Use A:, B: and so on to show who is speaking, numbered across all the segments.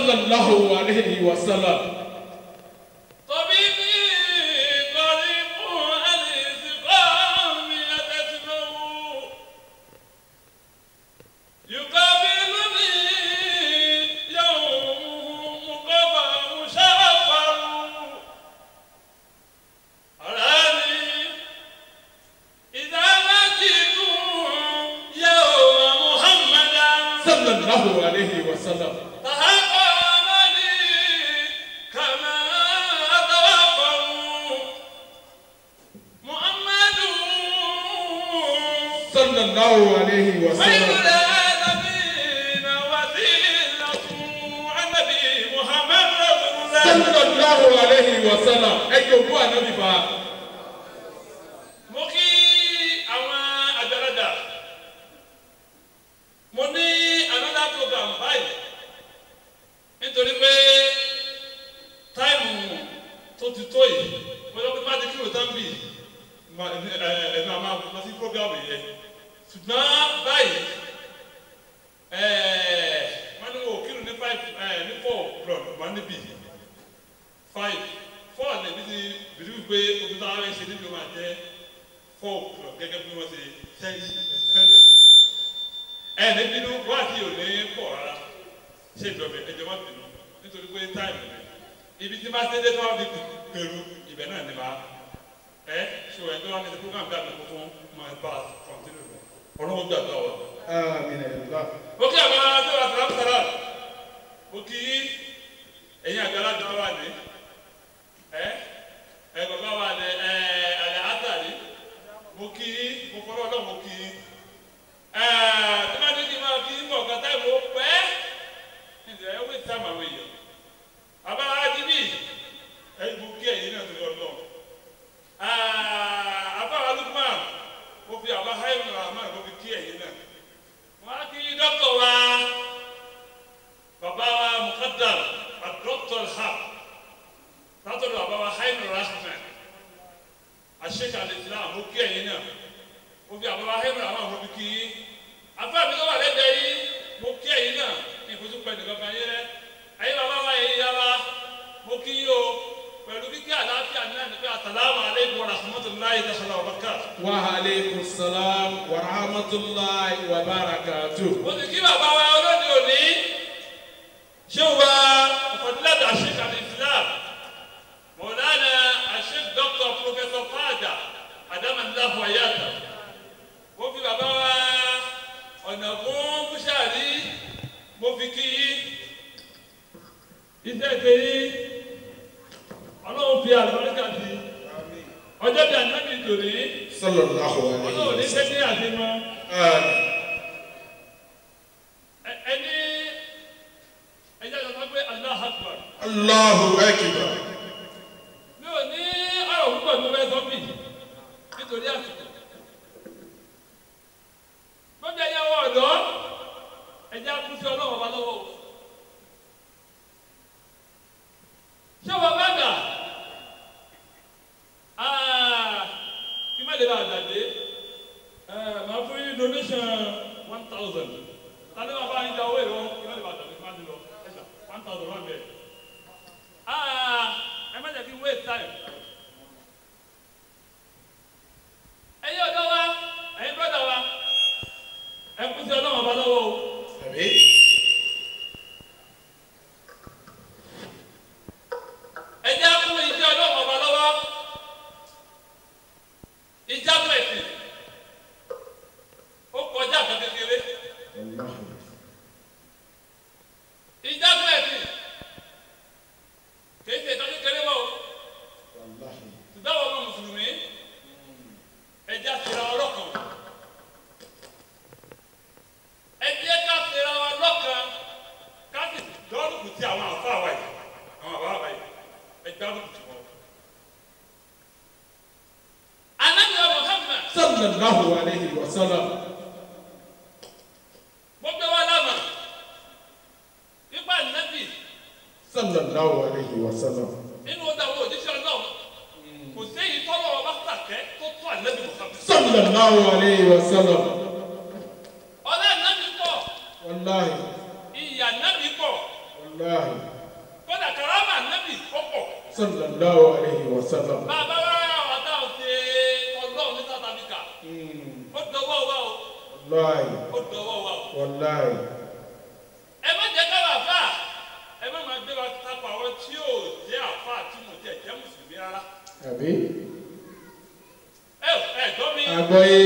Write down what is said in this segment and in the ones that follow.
A: sallallahu alayhi wa sallam.
B: طبيبي قريب الانتقام يتسمع يقابلني يوم مقفى مشرفا أراني إذا نجيت يوم محمدا
A: sallallahu alayhi wa sallam.
B: تهقمني كما أتوقع محمد
A: sallallahu alayhi wa
B: خير
A: sallam.
B: العالمين وسيلة النبي محمد رسول الله
A: sallallahu alayhi wa sallam. ẹ jòkó ànábì bá.
B: mo kí àwọn àgbàlagbà mo ní another program báyìí nítorí pé táìmù tó ti tó yìí mo lọ pé bá ti kí òtán bì ẹnu àmà lọ sí program yẹn ṣùgbọ́n báyìí wọ́n ní wọ́n kírun ní five ní four o'clock wọ́n níbí five four ní ibi tí bìrì wípé omi tó ara ń ṣe níbi máa jẹ́ four o'clock gẹ́gẹ́ bí wọ́n ṣe ṣẹ́yìn ṣẹ́yìn ẹ̀ ní bínú wá sí òní pọ̀ rárá ṣé ìjọba ẹ̀jẹ̀ má bínú nítorí pé táìmù rẹ̀ ibi tí bá ṣe dé tó wà ní pẹ̀lú ibẹ̀ náà ni máa ẹ̀ ṣò ẹ̀ tó wà ní program bí àgbẹ̀ tuntun máa bá a kọ̀ntínú rẹ̀ ọlọ́wọ́ gbàgbọ́ wa.
A: àmín ẹ̀yọ́lá.
B: ó kí àwọn tó wà sàrà sàrà ó kí ẹ̀yin àgbàlagbà wà ní ẹ̀ ẹ̀ bàbá wà ní ẹ̀ àlẹ́ àtàrí mo kí mo fọlọ́ ọlọ́run mo kí ẹ̀ tí wọ́n ti di máa fi mọ̀ ọ̀gá táìmù ó pẹ́ ẹ̀ ẹ̀ wí táìmù àwọn èèyàn bàbá ajíbí ẹ̀ mo kí ẹ̀yin náà torí ọlọ́run àbá alùpùpù mo fi àbá háìmù àmọ́ mo fi kí ẹ̀yin náà wọ́n á kí dọ́kítọ̀ wa bàbá wa mukadam adọ́kítọ̀ ha látọ̀dọ̀ bàbá wa háìmù rahman àṣekà lè fi náà mo kí ẹ̀yin náà mo fi àbá wa háìmù rahman mo fi kí yín afẹ́ mi tó wà lẹ́gbẹ̀ẹ́ yín mo kí ẹ̀yin náà ní ìfojú pẹ̀lú kankan yín rẹ ẹ̀yin bàbá wa yẹn yára mo kí yín o pẹ̀lú kíkí àlàáfíà náà ní pé àtàlámù aleykum wa rahmatulahi ta'ala wa barakatuh.
A: wa aleykum salaam wa rahmatulahi wa barakatuh.
B: mo ti kí bàbá wa olóde òní ṣé wa ọ̀fọ̀dúnládà àṣekà ní islam mọ̀lánà àṣek dr professor fada adamandahu ayata mo fi bàbá wa ọ̀nà fún búṣàrí mo fi kí iṣẹ́ ìpèyí ọlọ́run fi àlùbáríkà sí ọjọ́ bí anábì tòní
A: sallallahu alayhi
B: ọlọ́run
A: wa
B: ní
A: sallam.
B: sẹ́ni àdìmọ́.
A: àmín.
B: ẹni ẹjẹ lọ sọ pé allah akbar
A: allahu akbar.
B: mi ò ní ọ̀rọ̀ púpọ̀ tó fẹ́ sọ bì nítorí àsìkò lọ́jọ́ ẹ̀yẹ wọ ọ̀dọ́ ẹ̀jẹ̀ akú sí ọlọ́wọ́ ọba lọ́wọ́ o ṣé wọ́n bá dà kí má lè bá àgbàdé màá fún yín donation one thousand tani wàá bá yín da owó ìwọ kí má lè bá àgbàdé má lè lọ ẹ̀ṣà one thousand one bẹ́ẹ̀ ẹ má jẹ́ kí n waste time. ẹ̀yin ọ̀dọ́ wa ẹ̀yin brọ́dà wa ẹ kú sí ọlọ́run ọba lọ́wọ́ o.
A: àmín.
B: ẹ jẹ́ kú iṣẹ́ ọlọ́run ọba lọ́wọ́. ìjábọ̀ ẹ̀sìn ó kọjá àgbà kékeré.
A: Wallahi.
B: ìjábọ̀ ẹ̀sìn kì í ṣe ìtọ́jú kékeré wọ̀ o.
A: Wallahi.
B: ṣùgbọ́n àwọn ọmọ mùsùlùmí ẹja fira ọlọ́kan ẹjẹ ká fira ọlọ́kan ká sì dọ́rùkù tí àwọn àfa wa yìí àwọn àbá wa yìí ẹja dọ́rùkù tí wọn. anabiya muhammad
A: sallallahu alayhi wa sallam.
B: gbogbo wa lámà ipa nabi
A: sallallahu alayhi wa sallam.
B: nínú ọdọ àwọn òjíṣẹ́ Ọlọ́run kò séyìí tọ́lọ́ ọba sàkẹ́ tó tó anabi muhammad.
A: sallallahu alayhi wa sallam.
B: ọlá nabi pọ̀
A: Wallahi.
B: ìyà nabi pọ̀.
A: wàláhì
B: kódà karama nábì ọ̀pọ̀
A: sallallahu alayhi wa sallam.
B: bàbá wa àwọn táwọn ṣe ọlọ́run ní south africa
A: Mm,
B: ó dọwọ́ wa o
A: wàláhì
B: ó dọwọ́ wa o
A: wàláhì
B: ẹ má jẹ́ ká wà fà ẹ má máa gbé wa tapọ̀ àwọn tí ò jẹ́ àfa tí mo jẹ́ jẹ́ mùsùlùmí rárá
A: àbí.
B: ẹ ẹ gbọ́ mi
A: agbọ́yé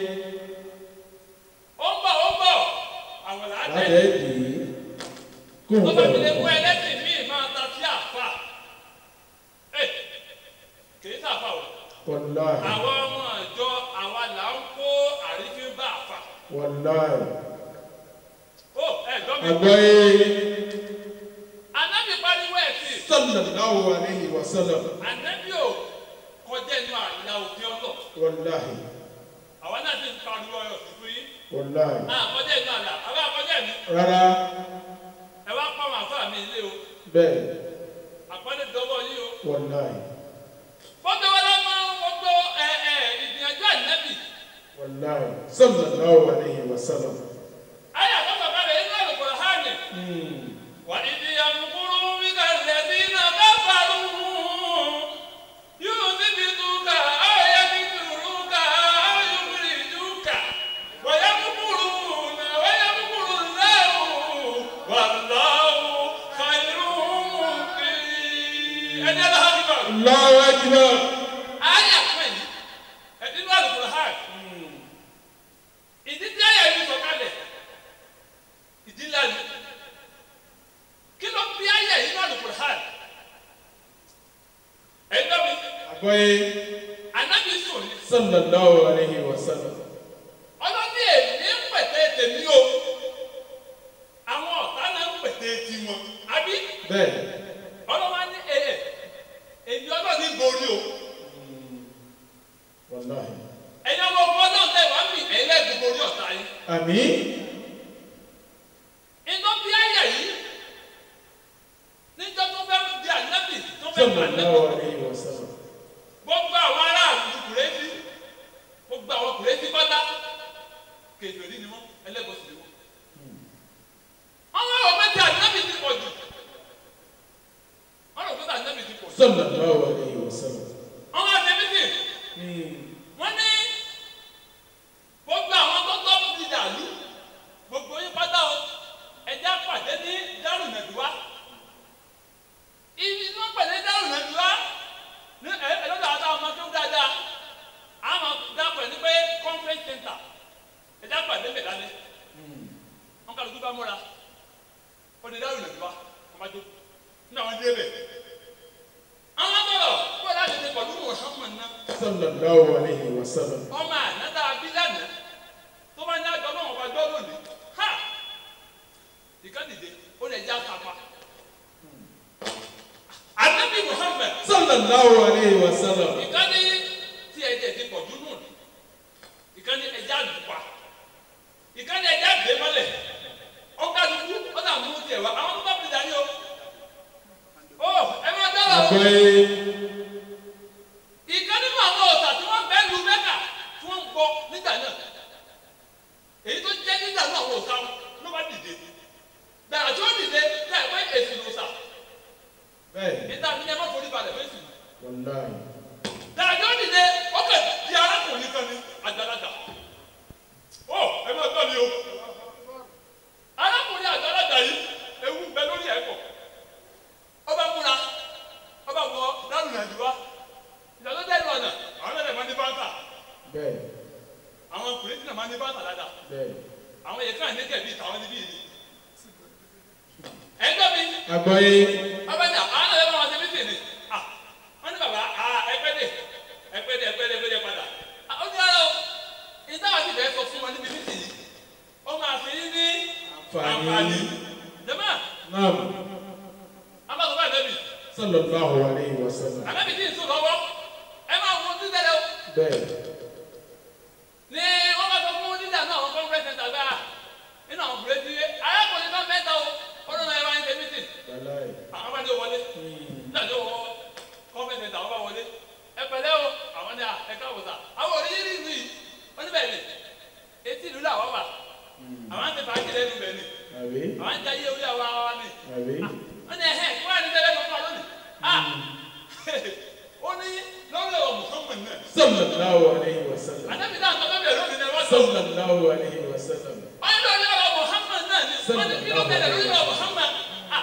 B: ó ń bọ̀ ó ń bọ̀ àwọn làá
A: láti
B: tẹ̀
A: ẹ̀ dì í kó
B: tó
A: n
B: bá fi lè mú
A: bọ̀.
B: ẹlẹ́sìn míì máa ta sí àfa ẹ kì í sàfà o
A: wàláhì
B: àwọn ọmọ àjọ àwa là ń kó àrífín bá àfa
A: wàláhì.
B: ó ẹ gbọ́ mi
A: agbọ́yé
B: anábì pariwo ẹ̀ sí
A: sallallahu alayhi wa sallam.
B: anábì ò kọjá inú àlà òfin ọlọ́
A: wàláhì
B: àwọn náà ti ń pariwo ẹ̀ sí fún yín
A: wàláhì.
B: náà kọjá inú àlà àwọn àkọjá mi
A: rárá
B: ẹ wá pa àwọn àfa mi ilé o
A: bẹ́ẹ̀
B: àpọ́nlé dọ́wọ́ yín o.
A: wàláhì
B: fọ́tò wọn lọ́mọ gbogbo ẹ ẹ ìgbìyànjú ànábì
A: wàláhì sallallahu alayhi wa sallam.
B: ayé àkọ́kọ́ bá rẹ̀ inú àlùkò hánì
A: Mm,
B: wà ìdí àmukúrú wíkà lẹ́bí náà bá farú yóò níbi túkà ayé níbi túkà ayé níbi túkà wàyà kúkúrú náà wàyà kúkúrú lẹ́wù wà láwù kàìrú mùkì. ẹni aláhàbí bá
A: Allahu akbar.
B: ayé àpẹẹrẹ ẹni inú àlùkò hánì. ìdí tí ayé yìí sọ̀kalẹ̀ ìdí lánàá kí ló bí ayé yìí náà lùkùrù hàn ẹgbẹ́ mi
A: agbọ́yé
B: ànábi sùn ní
A: sallallahu alayhi wa sallam.
B: ọlọ́dún èmi ń pètè tèmi o àwọn ọ̀tá náà ń pètè tiwọn àbí
A: bẹ́ẹ̀
B: ọlọ́wọ́ ní èyẹ èmi ọlọ́ọ̀ni borí o
A: wàláhì.
B: ẹ̀yin ọmọ ọmọ náà tẹ̀ wá mi ẹ̀yin lẹ́ẹ̀dùn borí ọ̀tá yìí
A: àmín
B: iná bí ayé yìí níjọ́ tó fẹ́ di ànábì tó fẹ́ pa ànábì.
A: sallallahu alayhi wa sallam.
B: gbogbo àwọn aráàlú kùrẹ́sì gbogbo àwọn kùrẹ́sì pátá kèfèrí ni wọ́n ẹlẹ́bọ̀sì ni wọ́n. àwọn àwọn mẹ́tí ànábì ti pọ̀ jù wọ́n rò pé ànábì ti pọ̀ jù.
A: sallallahu alayhi wa sallam.
B: àwọn àtẹ̀mítì
A: Mm,
B: wọ́n ní gbogbo àwọn tó tọ́ ti dàlú gbogbo yín pátá o ẹja pàdé ní dárùnàdùwá ibi tí wọ́n pàdé dárùnàdùwá ní ẹ ẹ lọ́dọ̀ àwọn ọmọ tó dáadáa àwọn dápọ̀ ní pé conference center ẹja pàdé bẹ̀ lálẹ́ wọn kàlùkù bá múra ó di dárùnàdùwá wọn bá jó ní àwọn dé bẹ̀ àwọn bọ̀rọ̀ kó láti ṣe pẹ̀lú Muhammad náà
A: sallallahu alayhi wa sallam.
B: ọmọ ànátà abilànà tó bá ní àjọ náà wọn bá gbọ́ lónìí ha ìkànnìdè ó lè já papa anabi muhammed
A: sallallahu alayhi wa sallam.
B: ìkànnì tí ẹ̀jẹ̀ ti pọ̀ jù nù ní ìkànnì ẹ̀jẹ̀ àdùpà ìkànnì ẹ̀jẹ̀ àgbẹ̀ mọ́lẹ̀ ọ̀kadùkú ọ̀dà mú tiẹ̀ wá àwọn tó bá fi dání o ó ẹ máa dára o
A: agbọ́yé
B: ìkan nínú àwọn ọ̀sà tí wọ́n bẹ́ẹ̀ lu mẹ́kà tí wọ́n ń gbọ́ nígbà náà èyí tó jẹ́ nígbà náà àwọn ọ̀sà wọn ló bá dìde gbàrà tí ó dìde láì pẹ́ èsì lọ́sà
A: bẹ́ẹ̀
B: níta ní ẹ má forí balẹ̀ fún èsì
A: wàláhì.
B: gbàrà tí ó dìde ó kẹ̀ di arákùnrin kan ní àgbàlagbà ó ẹ má gbọ́ mi o arákùnrin àgbàlagbà yìí ewu ń bẹ lórí ẹ̀kọ́ ọba múra ọba wọ lárùn nàìjíríà ìdájọ́ dẹ́nu ọ̀nà àwọn ẹ̀rẹ̀ máa ní báńkà
A: bẹ́ẹ̀
B: àwọn ọkùnrin tí náà máa ní báńkà dáadáa
A: bẹ́ẹ̀.
B: àwọn yẹn káà ní kẹ̀bí ìtàwọn níbí yìí ẹgbẹ́ mi
A: agbọ́yé
B: ọba ní àwọn náà lẹ́nu àwọn tẹ̀mí tèmi à wọ́n ní bàbá à ẹgbẹ́ dè ẹgbẹ́ dè ẹgbẹ́ dè ẹgbẹ́ dè padà à ó ní ara o ìtawà ti bẹ̀ẹ́ sọ fún wọn níbi títì yìí ó máa fi ní ní
A: Àǹfààní.
B: jẹ́mọ́
A: naam
B: abáṣọ bá ẹ̀dẹ́bì
A: sallallahu alayhi wa sallam.
B: àbẹ́bí tí ì sùn lọ́wọ́ ẹ máa wọ ojú tẹ́lẹ̀ o.
A: bẹ́ẹ̀
B: ní wọ́n bá sọ fún dídà náà àwọn conference center gbáà nínú àwọn bùrẹ́dì arákùnrin náà mẹ́ta o ọdún náà ẹ bá ń ṣe meeting
A: wàláhì.
B: àwọn bá ní o wọlé nígbà tí o wọ conference center àwọn bá wọlé ẹ pẹ̀lẹ́ o àwọn ní à ẹ káwọ sà àwọn òrí yìí ìlú yìí wọ́n ní bẹ́ẹ̀ ni etí ìlú làwọn wà àwọn àti fàájì lẹ́nu bẹ́ẹ̀ ni
A: àbí
B: àwọn àti ayé orí àwọn àwọn ni
A: àbí
B: wọ́n ní ẹ̀hẹ́ kí wọ́n á ní bẹ́ẹ̀ lọ́kọ́ wa lónìí. ah ó ní lọ́rọ̀ ọ̀ Muhammad náà.
A: sallallahu alayhi wa sallam
B: ànábì náà tọ́ bẹ́ẹ̀ lónìí náà wọ́n sọ.
A: sallallahu alayhi wa sallam
B: wọ́n ní lórí ọ̀rọ̀ Muhammad náà ni wọ́n ní kí ló tẹ̀lé lórí ọ̀rọ̀ Muhammad. ah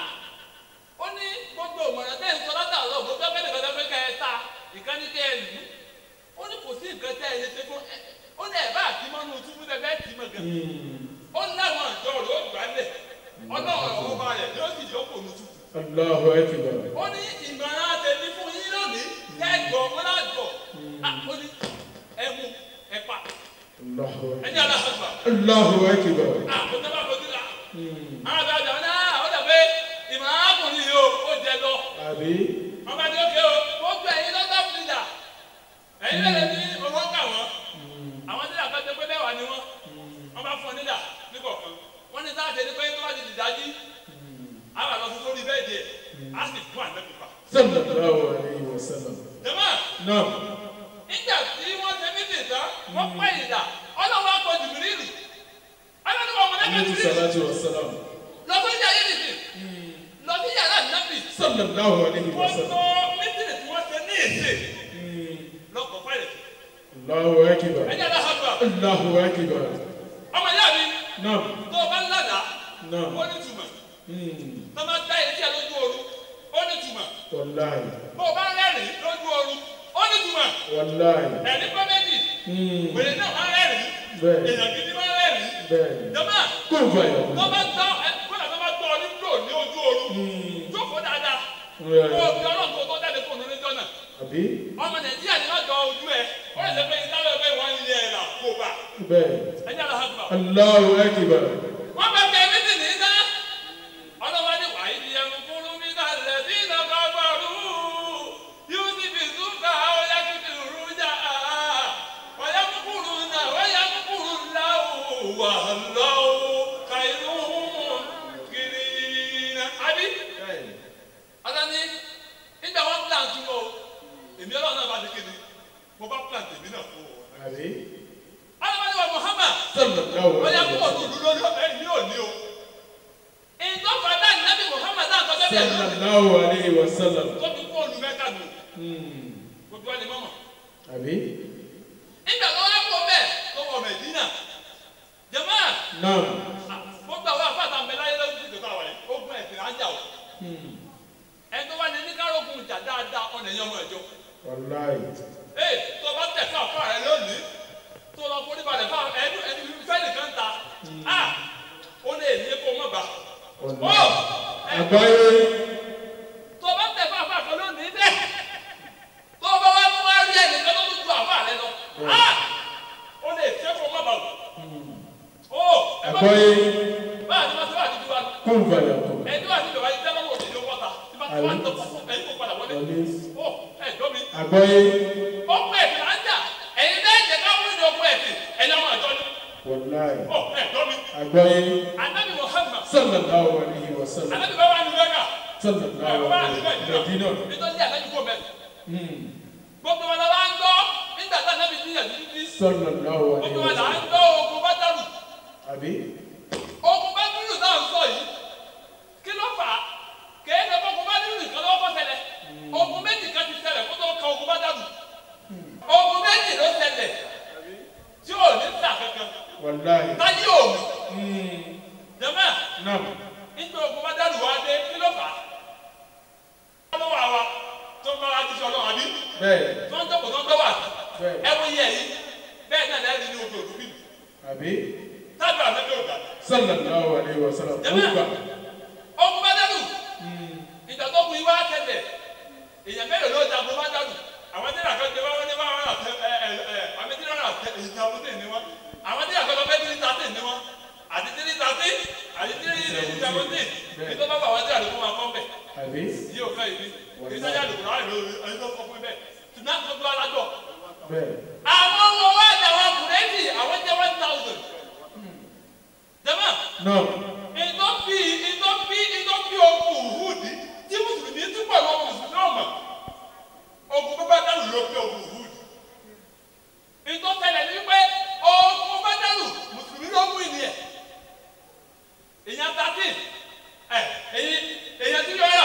B: ó ní gbogbo ìmọ̀ràn tẹ́ ń sọ látàlọ́ gbogbo ẹgbẹ́ nìkan tó fẹ́ kẹ́ ẹ ta ìkànnì kẹ́ ẹ lù ú. ó ní kò sí nǹkan tẹ́ ẹ lè ṣe fún ẹ ó ní ẹ̀ bá àti mọ́nú túbú tẹ́ fẹ́ tì í mọ̀ gan. ó láwọn àjọ rẹ̀ ó gbálẹ̀ ọlọ́run ọba rẹ̀ yóò sì yọkò ní túbú.
A: allahu akbar
B: ó ní ìmọ̀ràn àtẹ̀mí fún yín lónìí kẹ́gbọ̀ wọn lájọ ó ní ẹmu ẹ̀pà
A: allahu
B: ẹ̀yìn aláhàgbà
A: allahu akbar
B: àkótó bá fojú la àwọn àgbà ọ̀dà náà ó dà pé ìmọ̀ràn àkùnrin yìí ó ó jẹ lọ
A: àbí
B: wọn bá ní ókè o ó gbé ẹ̀yin lọ́tà fìlà ẹ̀yin lẹ́lẹ̀ ní owó kà wọ́n àwọn nílà kan tẹ́ pé mẹ́wàá ni wọ́n wọ́n bá fún ọ nílà níkọ̀ọ̀kan wọ́n ní sáà tẹ̀lé pé tó bá ti dìdájí àwọn àlọ́ fún sórí bẹ́ẹ̀dì ẹ̀ á sì fún ànábìpà
A: sallallahu alayhi wa sallam
B: jẹ́mọ́
A: naam
B: nígbà tí wọ́n ṣe mítì tán wọ́n pẹ́ ìdá ọlọ́wọ́ akọ jùbìrìlì ọlọ́wọ́ ọmọ náà
A: alayhi
B: jùbìrìlì
A: salatu wa salam
B: lọ sí ìyá yìí nìsí lọ sí yàrá nàbì
A: sallallahu alayhi wa
B: wọ́n
A: sallam
B: tó mítì tí wọ́n ṣe ní èsè lọ́kọ̀ pẹ́rẹ́
A: allahu akbar
B: ẹ̀jẹ̀ lọ́ hàgbà
A: allahu akbar
B: ọmọ ìyá mi
A: naam
B: tó o bá ń ládàá
A: naam
B: ó ní tùmọ̀
A: Hmm.
B: tó o bá gbá etí ẹ lójú ooru ó ní tùmọ̀
A: wallahi
B: bó o bá rẹ́rìn lójú ooru ó ní tùmọ̀
A: wallahi
B: ẹ̀rí pẹ́ méjì
A: Hmm.
B: wèrè náà máa rẹ́rìn
A: bẹ́ẹ̀
B: èèyàn gidi máa rẹ́rìn
A: bẹ́ẹ̀
B: jọba
A: kó o fàyà
B: tó bá gbọ́ ẹ kódà tó bá gbọ́ ọ nílò ní ojú ooru jókòó dáadáa kó o
A: rẹ̀
B: fi ọlọ́run kó o tó jáde fún òun níjọ́ náà
A: àbí
B: ọmọ nàìjíríà ni wọ́n jọ ojú ẹ ó lè ṣe pé ìdáwọ́ ẹgbẹ́ wọn ń yẹ ẹ̀ là kó o bá
A: bẹ́ẹ̀
B: ẹ̀jẹ̀ àlọ́ hàgbà.
A: allahu akbar
B: wọ́n bẹ bẹ mí sì ní sá ọlọ́wọ́ ní wàá yìí ẹnu kúrú mi náà lẹ̀ bí iná bá gbọ́rú yóò sì fi súnkà ọ̀yá kìkì rújà ọ̀yá kúkúrú náà ọ̀yá kúkúrú láwù wà lọ́wọ́ kàìlú kiri náà. àbí ọlọ́ni nígbà wọn plan tún o èmi ọlọ́run náà bá ti kéde mo bá plan tèmi náà fún ọ.
A: àbí
B: ọlọ́wọ́ ní wa Muhammad
A: sallallahu
B: ọ̀yá
A: alayhi
B: kúkúrú
A: wa
B: tó dúró lórí ẹ̀ ní òní o ìjọba náà nàbí muhammad náà tọ́jú ẹ̀bẹ̀ lónìí
A: sallallahu alayhi wa sallam
B: tó fi kó olú mẹ́ta nù
A: Hmm.
B: gbogbo ẹni mọ́mọ́.
A: àbí
B: nígbà tó wá kó bẹ́ẹ̀ tó wọ mẹ̀dínà jẹ̀mọ́
A: naam
B: gbogbo àwọn afáàtà mẹ́láyé lọ́dún tó tó àwọn yìí ó gbọ́n ẹ̀sìn ájà o
A: Hmm.
B: ẹni tó wá ní níkàrógùn ìjà dáadáa ọ̀nà ẹ̀yàn ọmọ ẹ̀jọ́
A: wallahi
B: ee tó bá tẹ̀ fún àfáà rẹ lónìí tó lọ forí balẹ̀ fún ẹni ẹni fẹ́ nìkan ta a ó lè ní kó mọ̀ bá ó
A: wallahi
B: ẹ̀
A: àgbáyé
B: tó bá tẹ̀ fún àfáà kan lónìí bẹ́ẹ̀ tó bá wá tó wá rí ẹnìkan tó tún ju àfáà rẹ lọ á ó lè tẹ́ kó má bàa ó ẹ bá
A: àgbáyé
B: báyà ni wọ́n ti wà ní tiwa
A: kó o fàyà kó
B: ẹni wà ní ìjọba yìí tẹ́lẹ̀ wọ̀ ní wọ́ta tí bá ti wà ní tó kọ́kọ́ ẹni kó padà wọlé
A: wọlé
B: ó ẹ jọ mi
A: àgbáyé
B: ó pẹ́ ẹ̀sìn là ń jà ẹ̀yin bẹ́ẹ̀ jẹ́ ká wọ́n ní ọkọ̀ ẹ̀sìn ẹ̀yin ọmọ àjọ ni
A: wallahi
B: ó ẹ jọ mi
A: àgbáyé
B: anabi Muhammad
A: sallallahu alayhi wa sallam
B: anabi bá wà ní lẹ́gà
A: sallallahu
B: bá wà ní
A: alayhi wa
B: lẹ́gà
A: sallam
B: nítorí anabi kò mẹ́rin
A: Hmm.
B: gbogbo wọn la wá ń gbọ́ nígbà tí anabi ti yàn títí
A: sallallahu alayhi
B: gbogbo
A: wa
B: wọn là ń
A: sallam
B: gbọ́ ogun bátàlù
A: àbí
B: ogun bátàlù náà ń sọ yìí kí ló fà á kéèké ogun bátàlù nìkan ló kọ́ ṣẹlẹ̀ ogun méjì kan ti ṣẹlẹ̀ kó tó ka ogun bátàlù ogun méjì ló ṣẹlẹ̀ tí ò ní sà kankan
A: wallahi
B: táyé òmù
A: Hmm.
B: jẹ́mọ́
A: naam
B: nígbà ogun bátàlù wá dé kí ló fà á ọlọ́wọ́ àwa tó ń bá wa ti sọ ọlọ́wọ́ àbí
A: bẹ́ẹ̀
B: tó ń tọ́kọ̀ tó ń gbọ́ wà
A: bẹ́ẹ̀
B: ẹ wo yẹ yìí bẹ́ẹ̀ náà lẹ́yìn ní ojú òdùbí
A: àbí
B: tábìlì àmẹ́jọ ògbà
A: sallallahu alayhi wa sallam ó
B: Jẹ́mọ́.
A: gbà
B: ogun bátàlù ìjà tó kun ìwà tẹlẹ èèyàn mélòó ló jagun bá dàlù àwọn tí ìràkọ́ jẹ wọ́n ní wọ́n rà tẹ ẹ ẹ ẹ àmì tí wọ́n rà tẹ ìjàmbá tẹ̀ ní wọn àwọn tí ìràkọ́ lọ fẹ́ tí níta tẹ̀ ní wọn àti tí níta tẹ̀ àti tí ìjàmbá tẹ̀ ní tó bá bá àwọn tí àdúgbò máa kọ́ bẹ̀
A: àbí
B: yí ò fẹ́ ìbí kì í sẹ́yà àdúgbò láì lórí ẹni tó kọ́ fún bẹ́ẹ̀ tùmọ̀ gbogbo alájọ.
A: bẹ́ẹ̀
B: àwọn ọmọ wa ni àwọn bùrẹ́dì àwọn jẹ́ one thousand. jẹ́mọ̀
A: naam
B: ìtọ́pì ìtọ́pì ìtọ́pì ogun òhùdí tí mùsùlùmí tún pẹ̀lú ọmọ mùsùlùmí ọmọ ogun bàbá dàlù ló pé ogun òhùdí ìtọ́sẹ̀lẹ̀ ní pé ogun bàbá dàlù mùsùlùmí ló mú ìní ẹ̀ èèyàn tàbí ẹ̀ èyí èèyàn tí yọ ọ́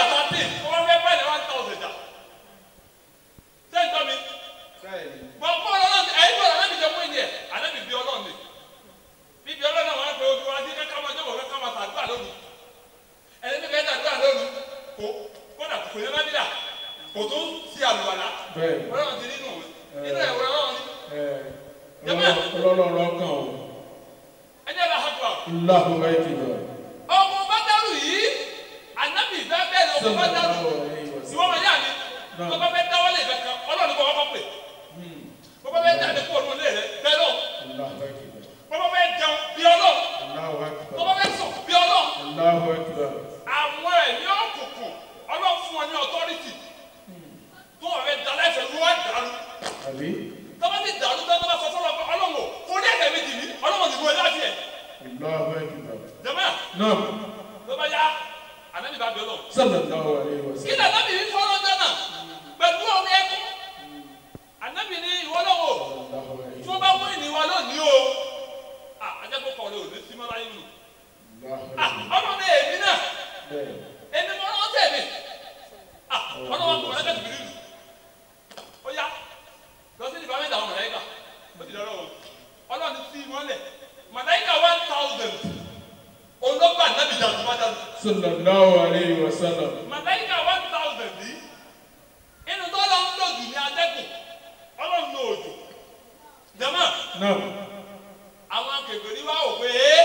B: bọ́n bọ́n ọlọ́run ẹ̀yin bọ́n ọlọ́run jẹ́ fún ìyẹn ànábì bí ọlọ́run ni bíbí ọlọ́run náà wọ́n á pe ojú wa sí kẹ́kẹ́ máa jọ́bọ̀ kẹ́kẹ́ máa tàdúrà lónìí ẹni bí kẹ́kẹ́ tàdúrà lónìí kò kódà kò ní lábílà kò tó ti àlùwàlá
C: bẹ́ẹ̀
B: ọlọ́run ti nínú inú ẹ̀wọ̀ ọlọ́run ni
C: ọlọ́run kan o
B: ẹjẹ́ la hàpà
C: Allahu akbar
B: ọmọ bàdàrú yìí ànábì bẹ́ẹ̀ bẹ́ẹ̀ ni ọmọ bàdàrú
C: sallallahu alayhi wa
B: tí
C: sallam
B: wọ́n máa yá mi tó bá fẹ́ dáwọ́lé kankan ọlọ́run kọ́ ọkọ̀ pè bó bá fẹ́ jáde kó olú ilé rẹ bẹ́ẹ̀ lọ
C: Allahu akbar
B: bó bá fẹ́ jẹun bí ọlọ́run
C: Allahu
B: bó bá
C: akbar
B: fẹ́ sùn bí ọlọ́run
C: Allahu akbar
B: àwọn ẹ̀mí òkùnkùn ọlọ́run fún wọn ní ọtọ́rìtì tó wọ́n fẹ́ dalẹ̀ ẹ̀fẹ̀ ló wá dàrú
C: àbí
B: tó bá ti dàrú tó bá sọ fọlọ́ pé ọlọ́run ò fún ní ẹ̀kẹ́ méjì ní ọlọ́run ti gbọ́ láti ẹ̀
C: Allahu akbar
B: jẹ́mọ́
C: náà
B: tó bá yá ànábì bá bẹ̀ lọ.
C: sallallahu alayhi wa
B: kí
C: sallam
B: ni ànábì fi fọ́nrán dáná pẹ̀lú omi ẹkún ànábì ní ìwọ́lọ́wọ́
C: Allahu alayhi
B: tí
C: wa
B: wọ́n bá mú ìníwá lónìí o àjẹkọ̀ kọ̀ lóò ní símọ́ láyé nù
C: Allahu
B: ọmọ mi èmi náà
C: bẹ́ẹ̀
B: èmi mọ́ ọ́n tẹ̀mí ọlọ́wọ́ kò lẹ́kẹ̀ tìbí nínú ó yá lọ sí ìdìbò mẹ́ta àwọn màláíkà ó ti dọ́rọ́ o ọlọ́run ti fi wọ́n lẹ̀ màláíkà one thousand olóńgbà nábì dàdú bá dàdú
C: sallallahu alayhi wa sallam
B: màláíkà one thousand yìí inú tó lọ ń lòdù ní adẹ́kùn ọlọ́run ní òjò jẹ́mọ́
C: náà
B: àwọn akẹ́kọ̀ọ́ wá ò pé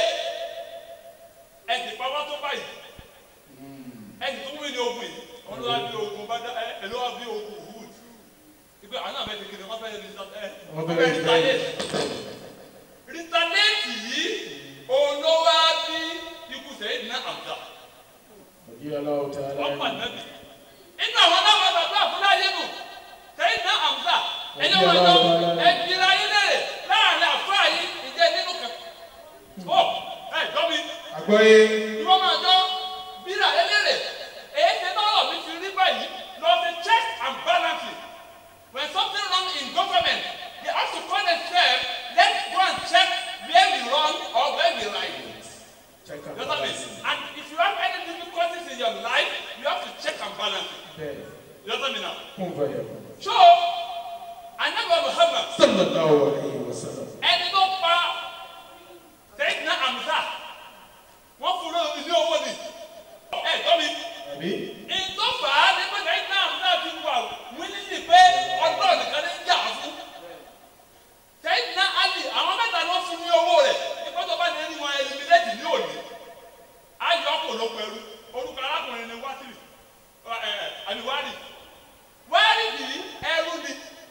B: ẹ ti pa wá tó báyìí ẹ ti tún wí ní ogun yìí ọlọ́wà bí ogun bá dá ẹ ẹ lọ́wọ́ bí ogun wood ìgbé àwọn náà mẹ́tẹ̀ẹ́ kí ni wọ́n fẹ́ rí
C: wọ́n fẹ́ rí
B: retaliate retaliate yìí olówó bí ikú sẹ́yìn ní àbúrò
C: Radi Allahu ta'ala
B: wọ́n pa nàbì inú àwọn náà wọ́n bàbá àfúláyé nù sẹ́yìn ní àbúrò ẹni wọ́n lọ ẹ̀jìnlá yín lẹ́rẹ̀ láàrin àfúrà yìí ìjẹ́ nínú kan ó ẹ̀ dọ́mi
C: àgbọ́yé
B: ni wọ́n máa jọ bíra eléré èyí ṣe náà mi fi rí báyìí lọ sí check and balances when something wrong in government they have to call themselves let's go and check where we wrong or where we right
C: check
B: you know what I mean and if you have any difficulties in your life you have to check and balance it
C: bẹ́ẹ̀
B: you know what I mean now
C: kún fàyà
B: so anabi muhammad
C: sallallahu alayhi wa sallam
B: ẹni tó pa sẹ́yìn náà amza wọ́n fún un ní owó ni ẹ̀ tọ́ mi
C: àbí
B: ìtọ́fà ní pé sẹ́yìn náà amza ti wà wínílì pé ọdún nìkan ní jà fún sẹ́yìn náà ali àwọn mẹ́ta ló fún ní owó rẹ̀ nípa tó bá ní ẹni wọn ẹliminéjì ní òní ayọ̀ kò ló pẹ̀lú orúkọ arákùnrin ni wátìrì ẹ ẹ àníwárì wárì yìí ẹrú ni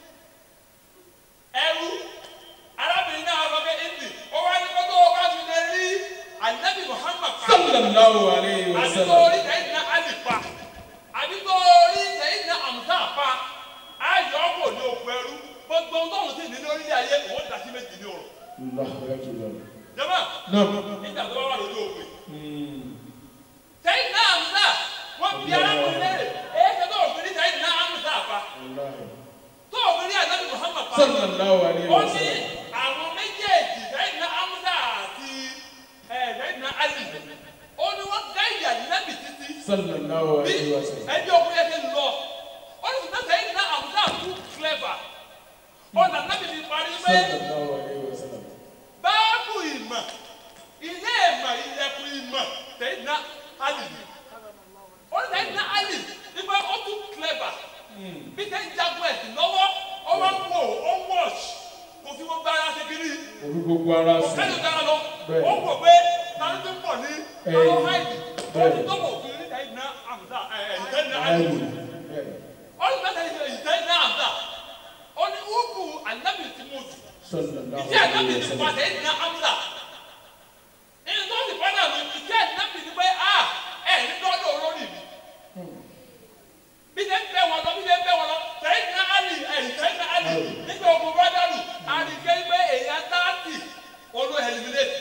B: ẹrú arábìnrin náà wọ́n fẹ́ indi ó wá ní kótó o bá ti lè rí anabi muhammad pa
C: sallallahu alayhi wa
B: àbí tó
C: sallam
B: rí sẹ́yìn náà ali pa àbí tó rí sẹ́yìn náà amúta pa ayọ̀ kò ní òkú ẹrú gbogbo tóun sì ní lórílẹ̀ ayé òun dà sí méjì ní òrò
C: Allahu akbar
B: jẹ́mọ́
C: náà
B: nígbà tó wà lójú òpin
C: mm,
B: sẹ́yìn náà amúta wọ́n bí arákùnrin lẹ́rẹ̀ èyí ṣe tó òfin ní sẹ́yìn náà amúta pa
C: wallahi
B: tó òfin ní anabi muhammad pa
C: sallallahu alayhi
B: ó
C: wa
B: ní
C: sallam
B: àwọn méjèèjì sẹ́yìn náà amúta àti ẹ̀ sẹ́yìn náà ali ó ní wọ́n gáyà nábì títí
C: sallallahu
B: bí
C: alayhi wa sallam
B: ẹbí ọkùnrin yẹn ti lọ ó ní sùgbọ́n sẹ́yìn náà amúta tún clever ó nà nábì fi parí pé
C: sallallahu alayhi wa sallam
B: báàbù ìmọ̀ ilé ìmọ̀ ilẹ̀kùn ìmọ̀ sẹ́yìn náà ali ni ó ní sẹ́yìn náà ali nígbà ó tún clever bí sẹ́yìn jagun ẹ̀sìn lọ́wọ́ ó wá ń wò ó ń wọ̀ṣ kò fi gbogbo ara ṣe kiri
C: orí gbogbo ara
B: kò
C: sí
B: kẹ́lù dára lọ
C: Bẹ́ẹ̀.
B: ó wò pé tani tó ń pọ̀ ní
C: Ẹ̀yìn.
B: ọlọ́ háìdì ó
C: Bẹ́ẹ̀.
B: ti tó wò fún ní ẹ̀yìn náà àmúta ẹ̀yìn tẹ́yìn náà
C: ayé
B: àmúta
C: bẹ́ẹ̀
B: ó ní bẹ́ẹ̀ ẹ̀yìn tẹ́yìn náà àmúta ó ní wúkú ànábì tí mo jù
C: sallallahu
B: ìdí ànábì
C: alayhi wa
B: ti
C: sallam
B: pa tẹ́yìn náà àmúta ẹni tó ti padà mi ìdí ànábì ti pé a ẹ̀ ní dọ́dọ̀ olórí mi bí ṣe ń bẹ wọn lọ bí ṣe ń bẹ wọn lọ tẹ́yìn náà àlì ẹ̀yìn tẹ́yìn náà àlì nígbà ogun bọ́dọ̀lù àdìgẹ́ pé èèyàn táàtì olú ẹ̀lìmílẹ̀tì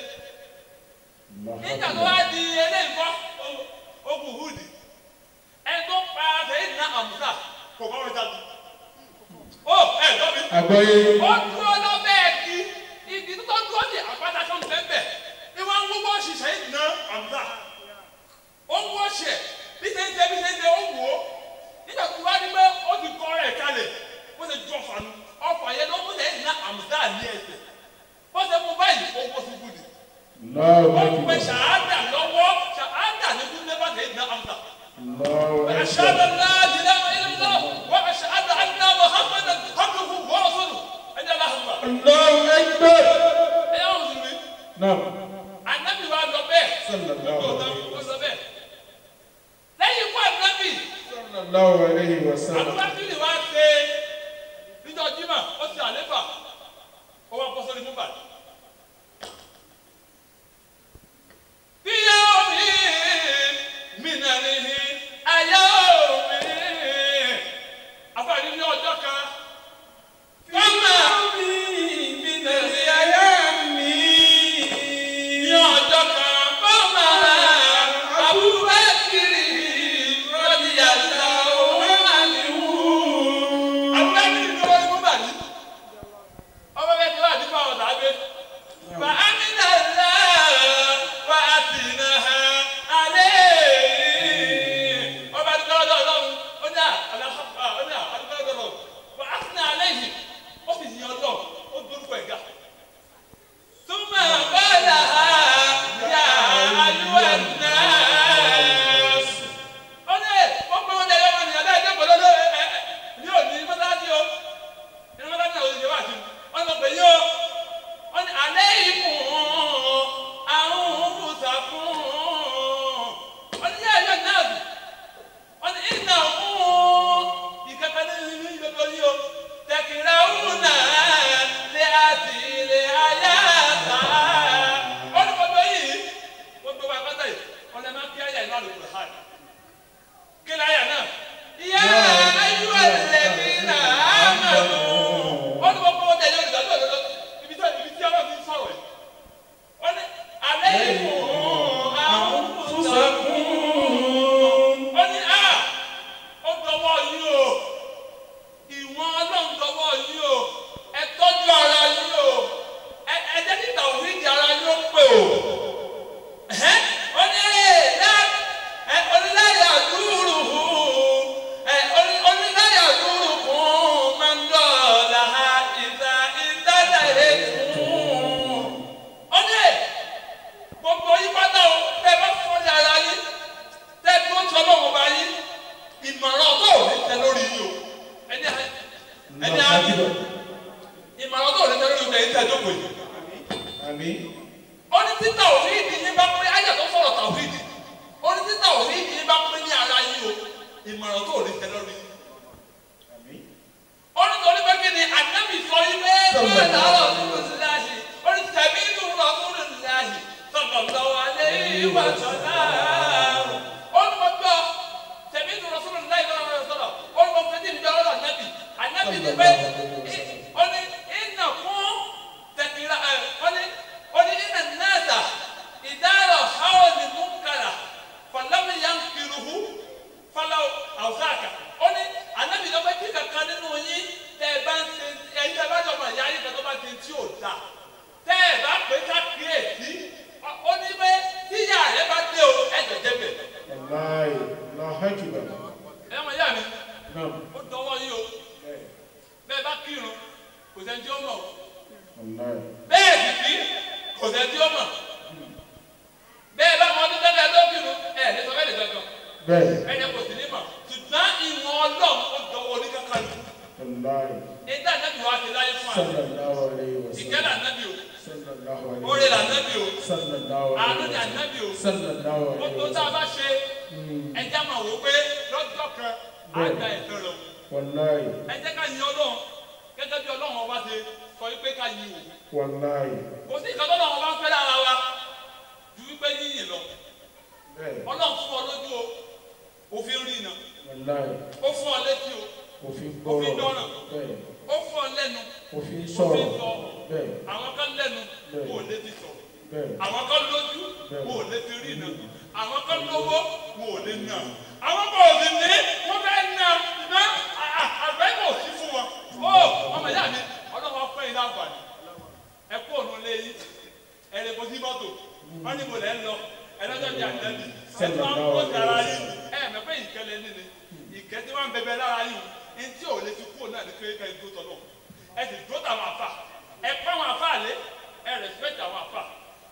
B: nígbà tó wá di eléyìí kọ́ ogun hudi ẹni tó pa sẹ́yìn náà àmúta kò bá wọn jáde. ó ẹ lọ mi.
C: àgbọ́yé
B: ó dúró lọ́bẹ̀ ẹ̀kí igi tó dúró sí àpáta kan bẹ́ẹ̀ ni wọ́n ń wọ́wọ́ sí sẹ́yìn náà àmúta. ó ń wọ́ ṣẹ̀ bí ṣe ń ṣe bí ṣe ń ṣe ó wò ó nígbà tó wá ní pé ó ti kọ́ rẹ̀ kalẹ̀ bó ṣe jọ fanu ọ̀fà
C: Allahu
B: ó pe
C: akbar.
B: ṣàádà lọ́wọ́ ṣàádà ní kú nípa tẹ̀ ní amúta.
C: Allahu
B: أشهد
C: akbar.
B: أن لا إله إلا الله وأشهد أن محمدا عبده ورسوله أجل الله أكبر
C: Allahu akbar.
B: ẹ̀yà òsùnmí
C: Naam.
B: anabi wa lọ bẹ́ẹ̀
C: Sallallahu
B: gbogbo
C: alayhi
B: ọ̀tá ó sọ bẹ́ẹ̀ lẹ́yìn ikú anabi
C: Sallallahu alayhi wa sallam.
B: abubakar wa ṣe níjọ́ jimá ó ti àlefa ó wá bọ́ sórí múbà. bíyà omi mìnàlìhì ayé omi àfààní ní ọjọ́ kan. Fọ́mà mìnàlì ayé mi ní ọjọ́ kan. Fọ́mà Abubakiri rọ́bì àlá òun àníwú. Abubakiri ní wọ́n mú bàbí. Ọmọ bẹ́ẹ̀ tí wọ́n àti fún àwọn ọ̀dà gbé. Fa amina la fa atina ha ale. Ọba tí wọ́n lọ́dọ̀ ọlọ́run ó ní àlàkà ó ní àdúgbò lọ́dọ̀ ọlọ́run. Fa atina ale yìí ó sì yin ọlọ́run ó dórúkọ ẹ̀gá. Túmọ̀ bọ́lá yà àlùwà náà. Ó ní ó pé wọ́n jẹ́ yọmọ nìyẹn dáa ẹjọ́ pẹ̀lú ẹ ẹ ní òní mọ́tàlásí o. Ní mọ́tàlásí náà ó ti ṣe wá sí. Wọ́n lọ pè yí o wọ́n ní alẹ́ ìkùn àwọn òǹkùsà fún wọ́n ní yẹ́n yẹ́n náà bì wọ́n ní ìnà fún ìkẹ́kẹ́ ní ìlú ìgbẹ́gbẹ́ yìí o tẹ̀kìrẹ́ òun náà lé àti ilé ayé àtà wọ́n ní gbogbo yìí gbogbo wa pátá yìí wọ́n lè máa fi ayé ìlú àlùkò hàn kí ni ayé náà yá ayé wà lẹ́bí náà á máa lò wọ́n ní gbogbo wọn tẹ̀lé olùdarí òdodo ibi tí ibi tí ọlọ́run ti ń sọ̀rọ̀ yìí wọ́n ní alẹ́ ìfún àwọn fúnṣẹ́kùn wọ́n ní a ó dọwọ́ yín o ìwọ̀n ọlọ́run dọwọ́ yín o ẹ tọ́jú ara yín o ẹ ẹ jẹ́ kí tàwíìdì ara yín ó pè o ẹ̀hẹ́n wọ́n ní ẹ̀ ẹ oníláyà dúró ẹ oní- oníláyà dúró kún máa ń dọ̀ọ̀la ìta ìtàdà èkún. ó ní gbogbo yín pátá o tẹ bá fọ́ọ̀lì ara yín tẹ tó ń sọ́nà ọ̀bá yín ìmọ̀ràn ọ̀tọ̀ ò ní tẹ lórí yín o ẹni à- ẹni
C: Allahu
B: àbí
C: akbar.
B: ìmọ̀ràn ọ̀tọ̀ ò ní tẹ lórí yín o tẹ tẹ jókòó yìí
C: Àmín.
B: ó ní tí tàwíìdì yín bá pé ayé tó sọ̀rọ̀ tàwíìdì ó ní tí tàwíìdì yín bá pé ní ara yín o ìmọ̀ràn tó ò ní tẹ lórí yín.
C: Àmín.
B: ó ní torí pé kí ni ànábì sọ yín pé sọ́yìn làárọ̀ nínú síláàsì ó ní tẹ̀mí inú lọ fún síláàsì sọ̀kọ̀ lọ́wọ́ alẹ́ ìwà sọ̀lá. ó ní mo gbọ́ tẹ̀mí inú lọ fún síláàsì lọ́wọ́ sọ̀rọ̀ ó ní mo fẹ́ tí ìjọ ọlọ́rọ̀ ànábì ànábì ni pé ó ní ìnà fún tẹ̀kìlá ẹ̀ ó ní ó ní ìnà náàtà ìdárọ̀ háwọn ní múkàrà fàlámì yàn kìrùhù falaw awusaka ó ní anabi lọ pé kí kankan nínú yín tẹ ẹ bá ń ṣe ẹyin tẹ bá jọ mọ ìyá yín kan tó bá ti tí ò da tẹ ẹ bá pé ká kíyèsí ó ní pé tíyà rẹ bá dé o ẹ jẹjẹ bẹ
C: Wallahi. Allahu akbar.
B: ẹ mọ ìyá mi
C: Naam.
B: ó dọwọ́ yín o bẹ́ẹ̀ bá kírun kò sẹ́ni tí ó mọ̀ o
C: Wallahi.
B: bẹ́ẹ̀ sì kí kò sẹ́ni tí ó mọ̀ bẹ́ẹ̀ bá mọ ọdún tẹ́lẹ̀ ló kírun ẹ̀ ní sọ bẹ́ẹ̀ lè gbẹ̀gbẹ̀
C: Bẹ́ẹ̀.
B: ẹ̀yẹ kò sí ní mọ̀ ṣùgbọ́n ìwọ̀n ọlọ́run ó dọwọ́ oníkankan lù.
C: Wallahi.
B: Ìdá ànábì wa ti láyé fún àná.
C: Sallallahu alayhi wa
B: Ìkẹ́ là
C: sallam.
B: ànábì o.
C: Sallallahu alayhi
B: Oore
C: wa
B: là
C: sallam.
B: ànábì o.
C: Sallallahu
B: Àánú
C: alayhi
B: ni
C: wa sallam.
B: ànábì o.
C: Sallallahu alayhi
B: Gbogbo
C: wa
B: tá a
C: sallam.
B: bá ṣe ẹjẹ́ máa wò ó pé lọ́jọ́ kan á gba ẹ̀tọ́ lọ.
C: Wallahi.
B: Ẹ jẹ́ ká yin Ọlọ́run gẹ́gẹ́ bí Ọlọ́run ọba ṣe sọ wípé ká yin òun.
C: Wallahi.
B: Kò sí ìkan tọ́lọ́run ọba ń fẹ́ lára wa ju wípé yíyìn lọ.
C: Bẹ́ẹ̀.
B: Ọlọ́run fún ọ lójú o. Òfin rí iná.
C: Wallahi.
B: Ó fún ọ létí o.
C: Òfin
B: Òfin
C: gbọ́rọ̀.
B: dọ́ràn.
C: Bẹ́ẹ̀.
B: Ó fún ọ lẹ́nu.
C: Òfin
B: Òfin
C: sọ̀rọ̀.
B: sọ.
C: Bẹ́ẹ̀.
B: Àwọn kan lẹ́nu
C: Bẹ́ẹ̀.
B: kò létí sọ̀rọ̀.
C: Bẹ́ẹ̀.
B: àwọn kan lójú
C: Bẹ́ẹ̀.
B: wọn ò lè fi rí iná àwọn kan lówó wọn ò lè ná àwọn kan ò sì ní wọn fẹ́ ná ná àgbẹ̀ kò sí fún wọn ó ọmọ ìyá mi ọlọ́wọ́ fẹ́ yín láǹfààní ẹ kú òun lé yín ẹ lè bọ́ sí mọ́tò wọ́n ní mo lẹ́ ń lọ ẹ lọ́jọ́ bí àtẹ́bí ẹ tí wọ́n ń kó sára yín ẹ mẹ́ pé ìkẹlẹ̀ ní ni ìkẹ́ tí wọ́n ń bẹbẹ lára yín ní tí ò lè fi kúrò náà ní kékeré dúró tọ́ náà ẹ sì dúró tàwọn àfà ẹ pẹ́ àwọn àfà lé ẹ rẹ̀spẹ̀tì àwọn àfà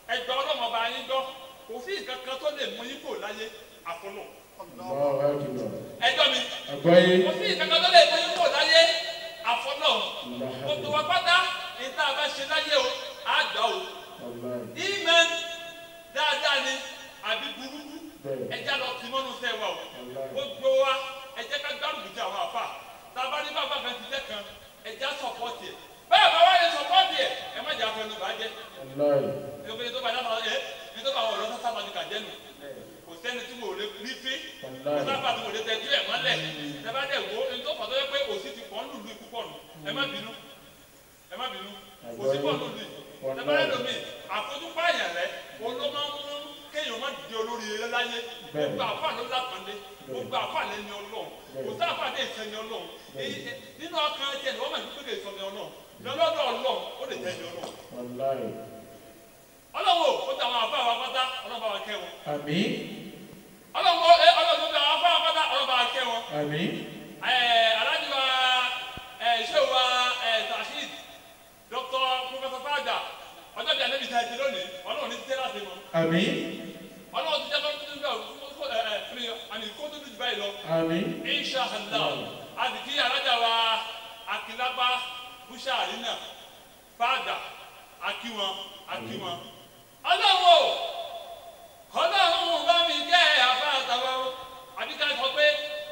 B: ẹgbẹ́ ọlọ́mọ ọba yín gbọ́ kò sí nǹkan kan tó lè mú yín kò láyé àfọlọ́
C: Allahu Akbar.
B: ẹjọ́ mi
C: Àgbáyé.
B: kò sí nǹkan kan tó lè mú yín kò láyé àfọlọ́ gbogbo wa pátá ní tá a bá ṣe láyé o á gbà o
C: Wallahi.
B: ìmẹ̀ dáadáa ni àbí burúkú
C: Bẹ́ẹ̀.
B: ẹjá lọ kí mọ́nú sẹ́ wa o
C: Wallahi.
B: gbogbo wa ẹjẹ́ ká gbárùkù tí àwọn àfà tábà ní bàbá kan ti tẹ́ kan ẹjá sọ̀pọ̀tì ẹ̀ bẹ́ẹ̀ bá wáyé sọ̀pọ̀tì ẹ̀ ẹ má jà fẹnu bàjẹ́
C: Wallahi.
B: ìgbẹ́ tó bá yá máa ẹ ní tó bá wọ̀ lọ́sọ̀ sábà ní kàjẹ́ nù kò sẹ́ni tí mo lè rí fi kò
C: Wallahi.
B: sábà tí mo lè tẹ́jú ẹ̀ mọ́lẹ̀ ẹ bá dẹ̀ wo ní tó fàtọ́ yẹ pé òsì ti pọ̀ ń lùlù ikú pọ̀ nù ẹ má bínú ẹ má bínú òsì pọ̀ lùlù yìí ẹ bá yẹ lómi àfojúpa àyàn rẹ olóma ń mú kéèyàn má di olórí rẹ láyé gbogbo àfa ló lápàdé gbogbo àfa lè ní ọlọ́run kò sí àfa lè sẹ́ ní ọlọ́run èyí- nínú ọkàn ẹ̀jẹ̀ ni wọ́n máa ń gbé sọ ní ọlọ́run lọ́lọ́dọ̀ ọlọ́run ó lè tẹ́ ní ọlọ́run
C: Wallahi.
B: ọlọ́wọ́ ó ti àwọn àbá wa pátá ọlọ́ba wa kẹ́ wọn
C: Àmín.
B: ọlọ́wọ́ ẹ ọlọ́wọ́ ti àwọn àbá wa pátá ọlọ́ba wa kẹ́ wọn
C: Àmín.
B: ẹ alájú wa ẹ ṣé wa ẹ tasheed dr professor fada ọjọ́ bíi anabi tàìtì lónìí ọlọ́wọ́ ní tẹ́lá sí wọn
C: Àmín.
B: ọlọ́wọ́ ti jẹ́ kó tó dúdú ẹ ẹ fúnni àmì kó tó dúdú báyìí lọ
C: Àmín.
B: insha allah àdìkí alájà wa akilapa bushari náà fada akiwọn akiwọn ọlọ́wọ́ ọlọ́run bá mi jẹ́ àbá àtàwọn àbíká sọ pé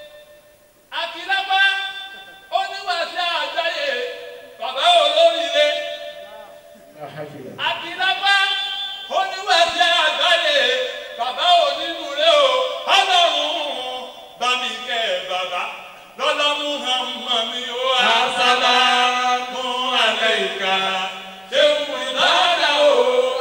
B: akilapa oníwàsí àgbáyé bàbá olóríire
C: Ahafila.
B: akilapa oníwàsí àgbáyé bàbá onínúure o ọlọ́run bá mi kẹ́ bàbá lọ́lá muhammadu o asalamu alayka ṣéwù ìbára o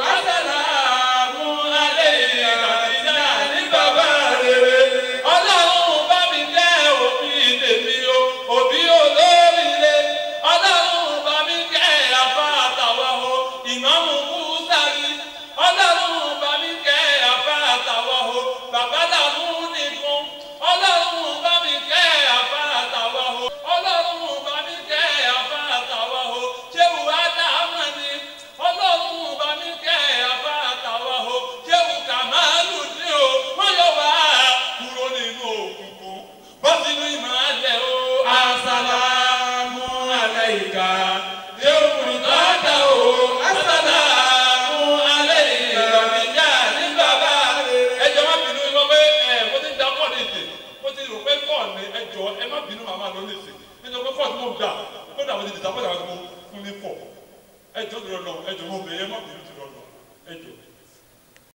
B: asalamu alayka ìjà ní bàbá rere ọlọ́run bá mi jẹ́ òbí tèmi o òbí olóríire ọlọ́run bá mi jẹ́ àfa àtàwọn o ìmáàmù búsárì ọlọ́run bá mi jẹ́ àfa àtàwọn o bàbá làmú nìkan ọlọ́run bá mi jẹ́ àfa àtàwọn o ọlọ́run bá mi jẹ́ àfa àtàwọn o ṣéwù ádámà ni ọlọ́run bá mi jẹ́ àfa àtàwọn o ṣéwù kàmáàlù ni o wọ́n yọ wá kúrò nínú òkùnkùn bọ́ sínú ìmọ̀lẹ̀ o asalamu alayka ṣéwù ìtọ́jà o asalamu alayka ìjà ní bàbá ẹ jẹ́ má bínú ìwọ pé ẹ mo ti da pọ̀ ní ìdè mo ti rò pé pọ̀ ní ẹ jọ ẹ má bínú màmá lọ ní ìsìn nítorí pé pọ̀ tí mo gbà kódà mo ti dìtà pọ̀ tí mo fún ní pọ̀ ẹ jọ tó lọ ẹ jọ mo bẹ̀ ẹ má bínú tó lọ ẹ jọ.